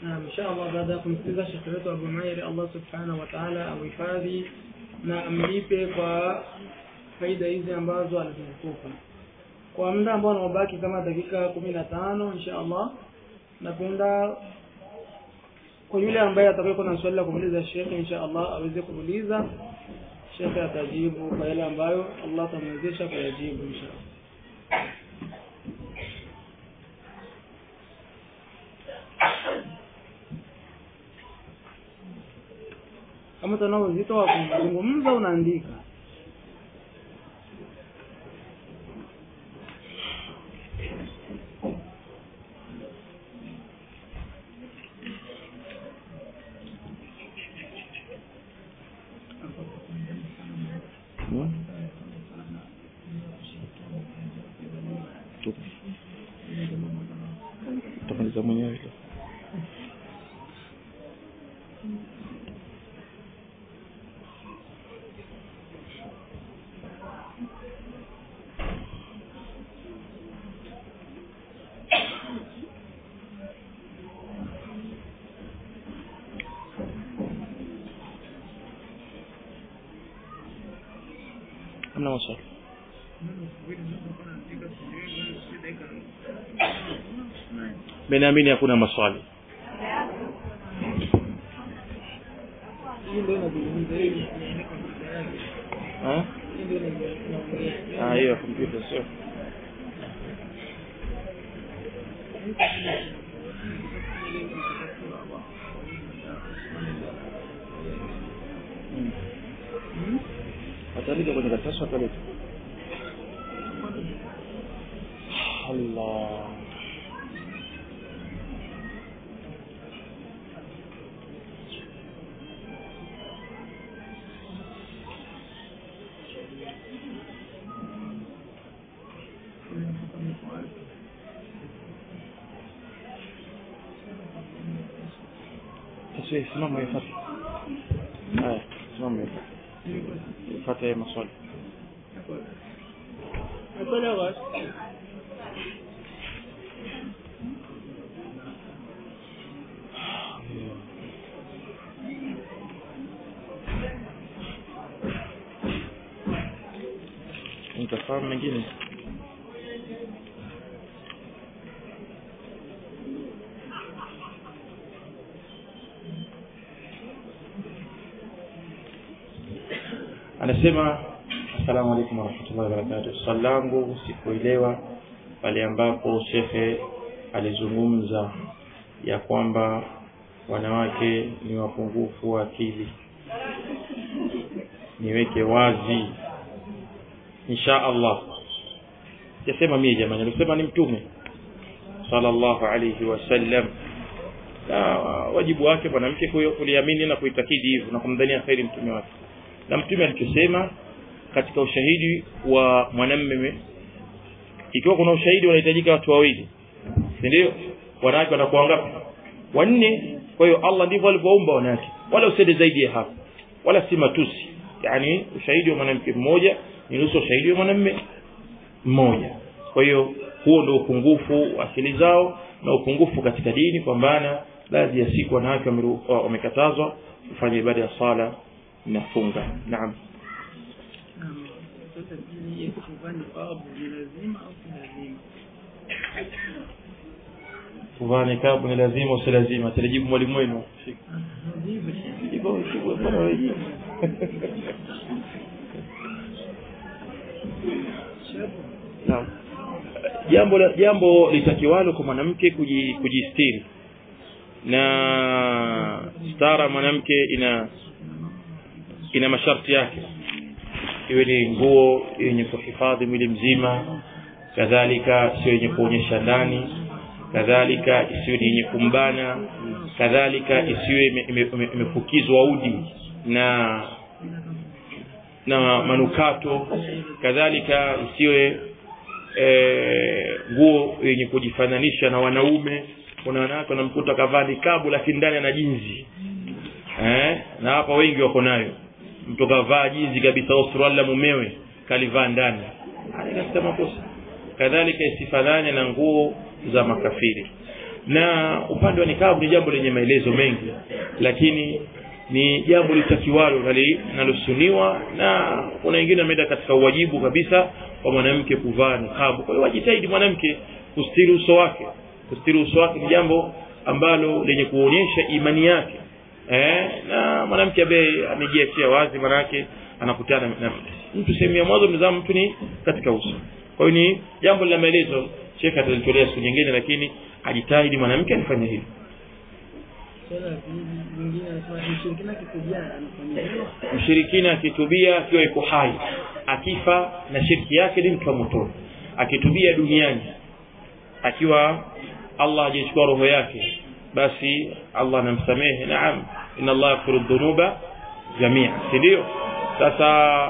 Naam, inshallah baada ya kumsikiliza shekhe wetu Abu Mairi, Allah subhanahu wa ta'ala amhifadhi na amlipe kwa faida hizi ambazo alizitupa. Kwa muda ambao unaobaki kama dakika kumi na tano inshallah, napenda kwa yule ambaye atakayokuwa na swali la kumuuliza shekhe inshallah aweze kumuuliza, shekhe atajibu kwa yale ambayo Allah atamwezesha kuyajibu inshallah. kama utanao uzito wa kuzungumza unaandika utamaliza mwenyewe hamna maswali mimi naamini hakuna maswali hii ndio inazungumza hivi Ah? hii ndio inaongea Ah, hiyo ya kompyuta sio Mm. ataandika kwenye karatasi akaleta Allah Sasa simama ifate. Haya, simama ifate. Ifate maswali. Nakwenda basi. Nitafahamu mengine. Anasema Assalamu alaikum warahmatullahi wabarakatuh. Swali langu sikuelewa pale ambapo shekhe alizungumza ya kwamba wanawake ni wapungufu wa akili. Niweke wazi insha Allah. Sijasema mie jamani, alisema ni mtume sallallahu alayhi wasallam. Na wajibu wake mwanamke kuyo- kuliamini na kuitakidi hivyo na kumdhania kheri mtume wake. Na mtume alichosema katika ushahidi wa mwanamume, ikiwa kuna ushahidi unahitajika watu wawili, si ndio? Wanawake wanakuwa ngapi? Wanne. Kwa hiyo Allah ndivyo alivyoumba wanawake, wala usiende zaidi ya hapo, wala si matusi. Yani ushahidi wa mwanamke mmoja ni nusu ushahidi wa mwanamume mmoja. Kwa hiyo huo ndio upungufu wa akili zao na upungufu katika dini, kwa maana baadhi ya siku wanawake wameru- wamekatazwa kufanya ibada ya sala na funga. Naam. Naam. Sasa hii ya kuvaa niqab ni lazima au si lazima? Kuvaa nikabu ni lazima usi lazima? Atalijibu mwalimu wenu. Jibu shekhe. Iko iko bwana wewe. Shabu. Naam. Jambo la- jambo litakiwalo kwa mwanamke kuji- kujistiri na stara mwanamke ina ina masharti yake, iwe ni nguo yenye kuhifadhi mwili mzima, kadhalika sio yenye kuonyesha ndani, kadhalika isiwe ni yenye kumbana, kadhalika isiwe ime- ime- ime- imefukizwa udi na na manukato, kadhalika isiwe eh, nguo yenye kujifananisha na wanaume. Kuna wanawake wanamkuta kavaa nikabu lakini ndani ana jinzi eh, na hapa wengi wako nayo. Mtu kavaa jinzi kabisa au suruali la mumewe kalivaa ndani, haya katika makosa. Kadhalika isifanane na nguo za makafiri. na upande wa nikabu ni jambo lenye maelezo mengi lakini ni jambo litakiwalo na linalosuniwa na kuna wengine wameenda katika uwajibu kabisa kwa mwanamke kuvaa nikabu kwa hiyo wajitahidi mwanamke kustiri uso wake kustiri uso wake ni jambo ambalo lenye kuonyesha imani yake eh, na mwanamke ambaye amejiachia wazi manake anakutana na mtu sehemu ya mwanzo mnazama mtu ni katika uso kwa hiyo ni jambo la maelezo shekhe atalitolea siku nyingine lakini ajitahidi mwanamke alifanya hili swala lingine anasema mshirikina kitubia anafanya hivyo mshirikina akitubia akiwa yuko hai akifa na shirki yake ni mtu wa motoni akitubia duniani akiwa Allah hajachukua roho yake basi Allah anamsamehe naam inna Allah yaghfiru dhunuba jamia si ndio sasa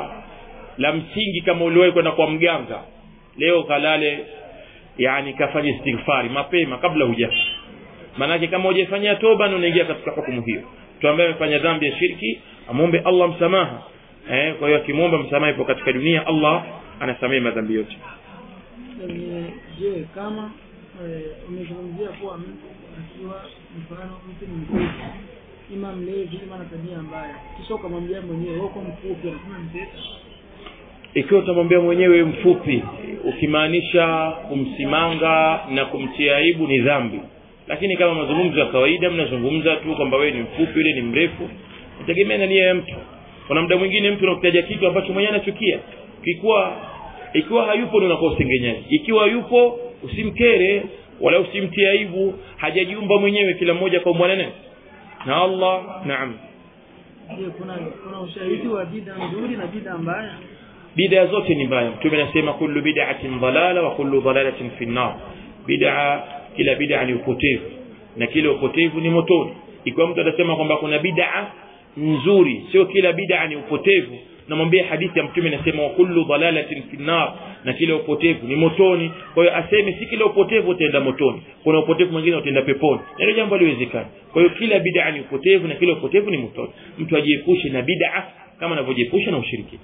la msingi kama uliwahi kwenda kwa mganga leo kalale yani kafanya istighfari mapema kabla hujafa maanake kama hujafanyia toba na unaingia katika hukumu hiyo mtu ambaye amefanya dhambi ya shirki amwombe Allah msamaha eh, kwa hiyo akimwomba msamaha ipo katika dunia Allah anasamehe madhambi yote Lakini, je kama eh, umezungumzia kuwa mtu akiwa mfano mtu ni mfupi ima mlevi ima na tabia mbaya kisha ukamwambia mwenyewe wewe uko mfupi anasema mtesa ikiwa utamwambia mwenyewe mfupi ukimaanisha kumsimanga na kumtia aibu ni dhambi lakini kama mazungumzo ya kawaida mnazungumza tu kwamba wewe ni mfupi yule ni mrefu nategemea na nia ya mtu kuna muda mwingine mtu anakutaja kitu ambacho mwenyewe anachukia ikiwa ikiwa hayupo ndio unakuwa usengenyaji ikiwa yupo usimkere wala usimtie aibu hajajiumba mwenyewe kila mmoja kwa mwanane na Allah naam je kuna kuna ushahidi wa bid'a nzuri na bid'a mbaya bid'a zote ni mbaya mtume anasema kullu bid'atin dalala wa kullu dalalatin fi nar bid'a kila bid'a ni upotevu na kila upotevu ni motoni ikiwa mtu atasema kwamba kuna bid'a nzuri sio kila bid'a ni upotevu namwambia hadithi ya mtume inasema wa kullu dalalatin fi nar na kila upotevu ni motoni kwa hiyo aseme si kila upotevu utaenda motoni kuna upotevu mwingine utaenda peponi na hilo jambo haliwezekani kwa hiyo kila bid'a ni upotevu na kila upotevu ni motoni mtu ajiepushe na bid'a kama anavyojiepusha na ushirikina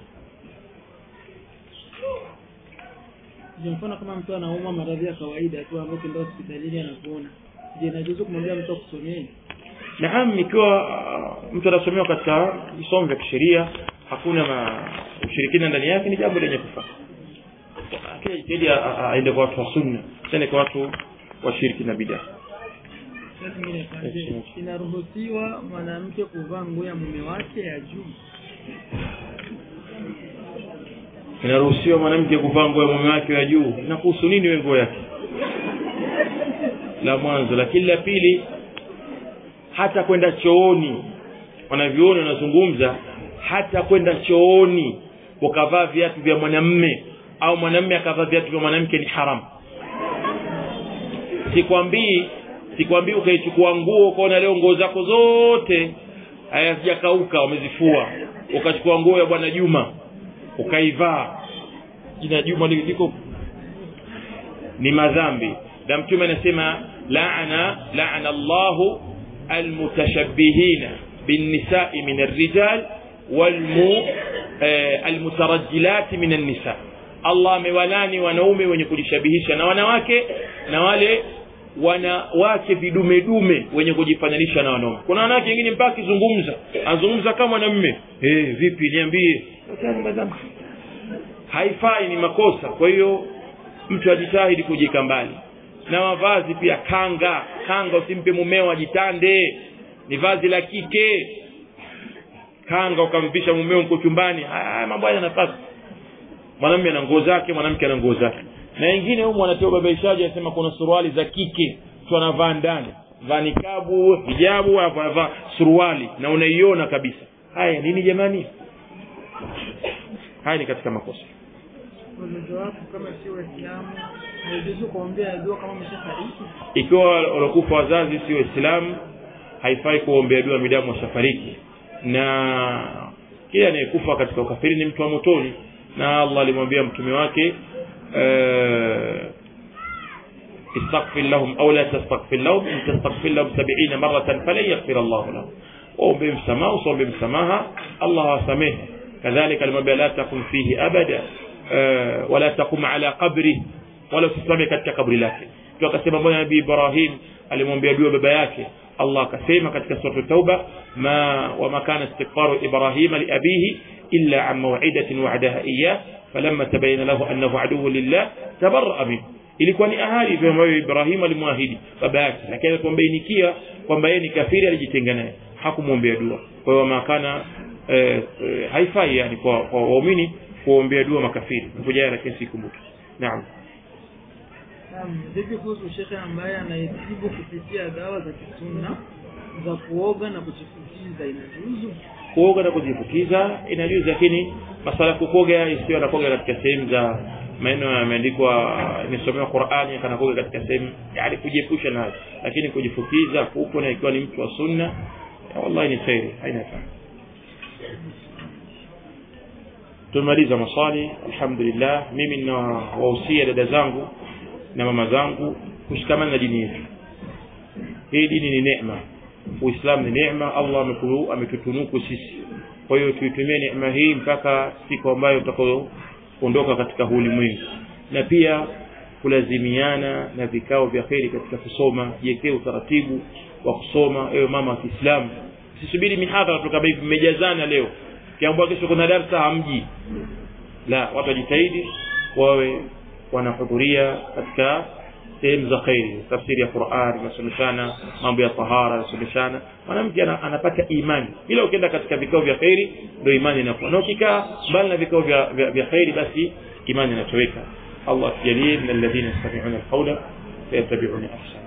je mfano kama mtu anaumwa maradhi ya kawaida tu ambayo kenda hospitalini anakuona je najuzu kumwambia mtu akusomee naam ikiwa uh, mtu anasomewa katika visomo vya kisheria hakuna ma ushirikina ndani yake ni jambo lenye kufaa kila jitihadi a- a- aende kwa watu wa sunna tende kwa watu wa shirki na bidaa Swali lingine je inaruhusiwa mwanamke kuvaa nguo ya mume wake ya juu inaruhusiwa mwanamke kuvaa nguo ya mume wake wa juu inakuhusu nini we nguo yake la mwanzo lakini la pili hata kwenda chooni wanavyuoni wanazungumza hata kwenda chooni ukavaa viatu vya mwanamme au mwanamme akavaa viatu vya mwanamke ni haramu sikwambii sikwambii ukaichukua nguo ukaona leo nguo zako zote hazijakauka wamezifua ukachukua nguo ya bwana juma ukaivaa jina juma li- liko ni madhambi na mtume anasema laana laana llahu almutashabbihina binnisai min arrijal walmu eh, almutarajjilati min annisa allah amewalani wanaume wenye kujishabihisha na wanawake na wale wanawake vidumedume wenye kujifananisha na wanaume kuna wanawake wengine mpaka akizungumza anazungumza kama mwanamme hey, vipi niambie Yote ni madhambi haifai ni makosa kwa hiyo mtu ajitahidi kujika mbali na mavazi pia kanga kanga usimpe mumeo ajitande ni vazi la kike kanga ukamvisha mumeo mko chumbani haya mambo haya nafasi mwanamume ana nguo zake mwanamke ana nguo zake na wengine humu wanatoa babaishaji anasema kuna suruali za kike mtu anavaa ndani vaa nikabu hijabu alafu anavaa suruali na unaiona kabisa haya nini jamani haya ni katika makosa wazazi wako kama sio waislamu haijuzu kuombea dua kama umeshafariki ikiwa walokufa wazazi si waislamu haifai kuombea dua midamu washafariki na kila anayekufa katika ukafiri ni mtu wa motoni na allah alimwambia mtume wake uh, استغفر لهم او لا تستغفر لهم ان تستغفر لهم سبعين مرة فلن يغفر الله لهم waombe msamaha usiombe msamaha allah awasamehe kadhalika alimwambia la takun fihi abada uh, wala taqum ala qabri wala usisimame katika kabri lake tu akasema mbona nabii ibrahim alimwombea dua baba yake Allah akasema katika sura tauba ma wama kana istighfaru ibrahima liabihi illa an maw'idatin wa'adaha iyyah falamma tabayyana lahu annahu aduwwun lillah tabarra'a minhu ilikuwa ni ahadi ambayo Ibrahim alimwahidi baba yake lakini alipombainikia kwamba yeye ni kafiri alijitenga naye hakumwombea dua kwa hiyo makana eh, eh, haifai yani kwa kwa waumini kuombea dua makafiri ngoja lakini sikumbuki naam Naam, vipi kuhusu shekhe ambaye anayetibu kupitia dawa za kisunna za kuoga na kujifukiza inajuzu? kuoga na kujifukiza inajuzu lakini masala ya kukoga isiyo anakoga katika sehemu za maneno yameandikwa imesomewa Qur'ani kana koga katika sehemu yani kujiepusha nayo lakini kujifukiza huko na ikiwa ni mtu wa sunna ya wallahi ni khairi haina tatizo tumemaliza maswali alhamdulillah mimi na wahusia dada zangu na mama zangu kushikamana na dini yetu hii dini ni neema uislamu ni neema allah amekulu- ametutunuku sisi kwa hiyo tuitumie neema hii mpaka siku ambayo tutakayoondoka katika huu ulimwengu na pia kulazimiana na vikao vya kheri katika kusoma jiwekee utaratibu wa kusoma ewe mama wa kiislamu sisubiri mihadhara tu kama hivi mmejazana leo kiambua kesho kuna darsa hamji la watu wajitahidi wawe wanahudhuria katika sehemu za khairi tafsiri ya Qur'an inasomeshana mambo ya tahara inasomeshana mwanamke ana- anapata imani bila ukienda katika vikao vya khairi ndio imani inakuwa na ukikaa mbali na vikao vya, vya, vya khairi basi imani inatoweka Allah tujalie min alladhina yastami'una alqawla fayattabi'una ahsana